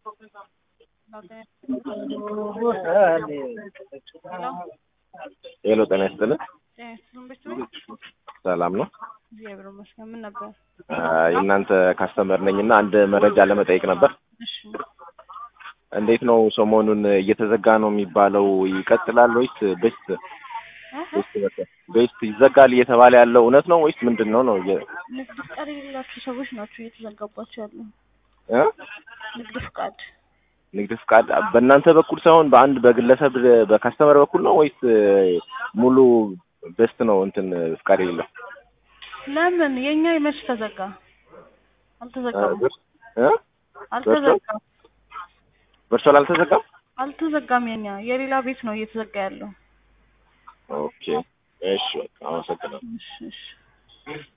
ሄሎ ጤና ይስጥልን። ሰላም ነው? እግዚአብሔር ይመስገን። ምን ነበር? የእናንተ ካስተመር ነኝ እና አንድ መረጃ ለመጠየቅ ነበር። እሺ እንዴት ነው ሰሞኑን እየተዘጋ ነው የሚባለው? ይቀጥላል ወይስ ቤስት ቤስት ይዘጋል እየተባለ ያለው እውነት ነው ወይስ ምንድን ነው ነው? የ- ንግድ ፍቃድ የሌላቸው ሰዎች ናቸው እየተዘጋባቸው ያሉ። እ? ንግድ ፍቃድ ንግድ ፍቃድ በእናንተ በኩል ሳይሆን በአንድ በግለሰብ በካስተመር በኩል ነው ወይስ ሙሉ ቤስት ነው እንትን ፍቃድ የሌለው? ለምን የኛ መች ተዘጋ? አልተዘጋም። እ? አልተዘጋም። ቨርቹዋል አልተዘጋም? አልተዘጋም። የኛ የሌላ ቤት ነው እየተዘጋ ያለው። ኦኬ እሺ፣ በቃ አመሰግናለሁ። እሺ እሺ